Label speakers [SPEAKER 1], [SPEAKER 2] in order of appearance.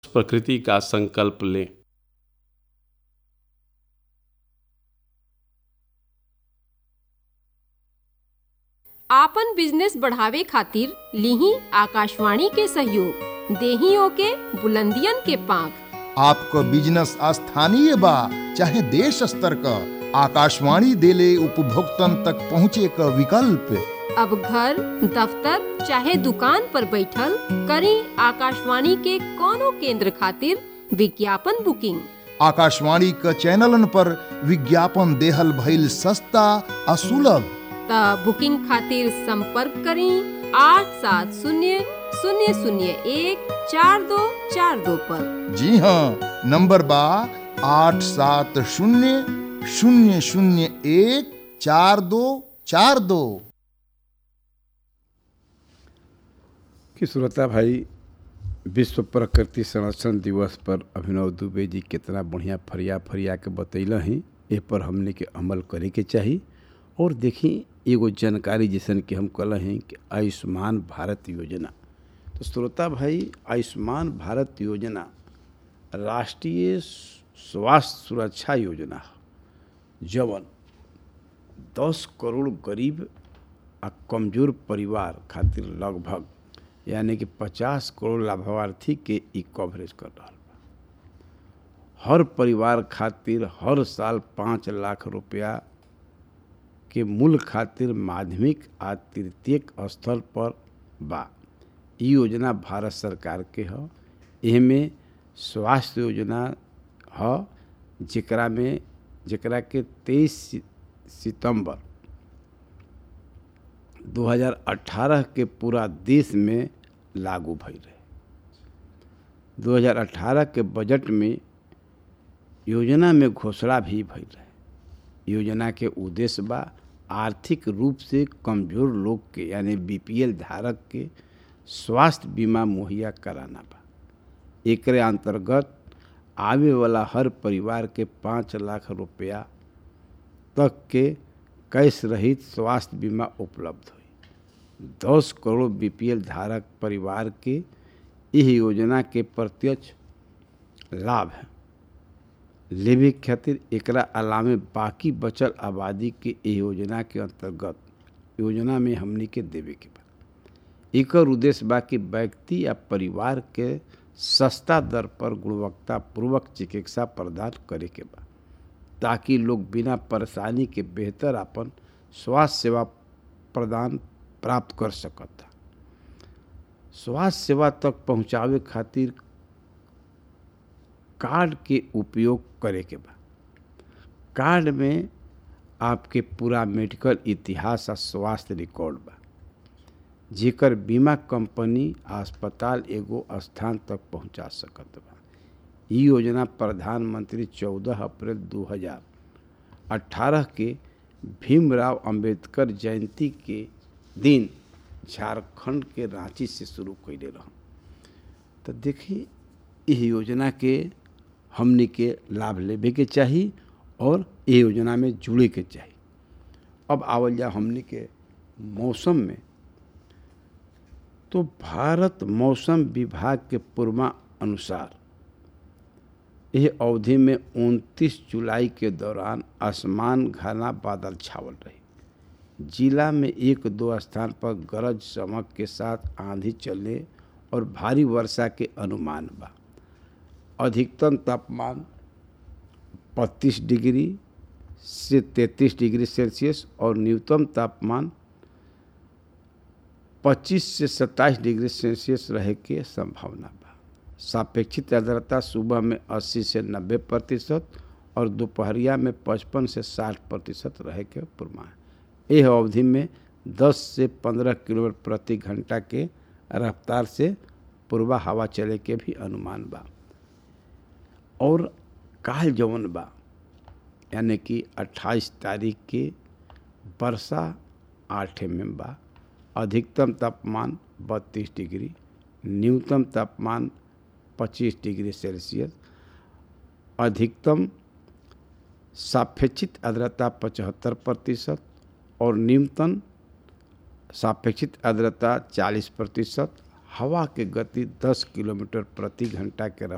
[SPEAKER 1] प्रकृति का संकल्प लें
[SPEAKER 2] आपन बिजनेस बढ़ावे खातिर लिही आकाशवाणी के सहयोग देही ओके बुलंदियन के पांख
[SPEAKER 3] आपको बिजनेस स्थानीय बा चाहे देश स्तर का आकाशवाणी देले उपभोक्तन तक पहुँचे का विकल्प
[SPEAKER 2] अब घर दफ्तर चाहे दुकान पर बैठल करी आकाशवाणी के कोनो केंद्र खातिर विज्ञापन बुकिंग
[SPEAKER 3] आकाशवाणी का चैनलन पर विज्ञापन देहल भइल सस्ता आ सुलभ
[SPEAKER 2] त बुकिंग खातिर संपर्क करी आठ सात शून्य शून्य शून्य एक चार दो चार दो पर
[SPEAKER 3] जी हाँ नंबर बा आठ सात शून्य शून्य शून्य एक चार दो चार दो
[SPEAKER 4] कि श्रोता भाई विश्व प्रकृति संरक्षण दिवस पर अभिनव दुबे जी कितना बढ़िया फरिया फरिया के बतैल ही ए पर हमने के अमल करे के चाही और देखी एगो जानकारी जैसन कि हम कल हैं कि आयुष्मान भारत योजना तो श्रोता भाई आयुष्मान भारत योजना राष्ट्रीय स्वास्थ्य सुरक्षा योजना है जवन दस करोड़ गरीब आ कमजोर परिवार खातिर लगभग यानी कि पचास करोड़ लाभार्थी के ई कवरेज कर रहा बा हर परिवार खातिर हर साल पाँच लाख रुपया के मूल खातिर माध्यमिक आ तृतीयक स्तर पर बा ई योजना भारत सरकार के ह एहमे स्वास्थ्य योजना ह जेकरा में जेकरा के तेईस सितंबर 2018 के पूरा देश में लागू भई रहे 2018 के बजट में योजना में घोषणा भी भई रहे योजना के उद्देश्य बा आर्थिक रूप से कमजोर लोग के यानी बीपीएल धारक के स्वास्थ्य बीमा मुहैया कराना बा एकरे अंतर्गत आवे वाला हर परिवार के पाँच लाख रुपया तक के कैश रहित स्वास्थ्य बीमा उपलब्ध हुई दस करोड़ बीपीएल धारक परिवार के यह योजना के प्रत्यक्ष लाभ है लेवे खातिर एकरा अलावे बाकी बचल आबादी के एह योजना के अंतर्गत योजना में हमनी के देवे के बा एकर उद्देश्य बा कि व्यक्ति या परिवार के सस्ता दर पर गुणवत्तापूर्वक चिकित्सा प्रदान करे के बा ताकि लोग बिना परेशानी के बेहतर अपन स्वास्थ्य सेवा प्रदान प्राप्त कर सकता स्वास्थ्य सेवा तक पहुंचावे खातिर कार्ड के उपयोग करे के बा कार्ड में आपके पूरा मेडिकल इतिहास आ स्वास्थ्य रिकॉर्ड बा जेकर बीमा कंपनी अस्पताल एगो स्थान तक पहुंचा सकत बा ई योजना प्रधानमंत्री 14 अप्रैल 2018 के भीमराव अंबेडकर जयंती के दिन झारखंड के रांची से शुरू कैले रह तो देखिए इस योजना के हमने के लाभ लेवे के चाही और ये योजना में जुड़े के चाही अब आवल जा हमने के मौसम में तो भारत मौसम विभाग के पूर्वा अनुसार यह अवधि में 29 जुलाई के दौरान आसमान घना बादल छावल रही जिला में एक दो स्थान पर गरज चमक के साथ आंधी चलने और भारी वर्षा के अनुमान बा अधिकतम तापमान 25 डिग्री से 33 डिग्री सेल्सियस और न्यूनतम तापमान 25 से 27 डिग्री सेल्सियस रहे के संभावना बा सापेक्षित आर्द्रता सुबह में 80 से 90 प्रतिशत और दोपहरिया में 55 से 60 प्रतिशत रहे के पूर्वानुमान यह अवधि में 10 से 15 किलोमीटर प्रति घंटा के रफ्तार से पूर्वा हवा चले के भी अनुमान बा और काल जवन बा यानी कि 28 तारीख के वर्षा आठ में बा अधिकतम तापमान 32 डिग्री न्यूनतम तापमान 25 डिग्री सेल्सियस अधिकतम सापेक्षित आर्द्रता पचहत्तर प्रतिशत और न्यूनतम सापेक्षित आर्द्रता 40 प्रतिशत हवा के गति 10 किलोमीटर प्रति घंटा के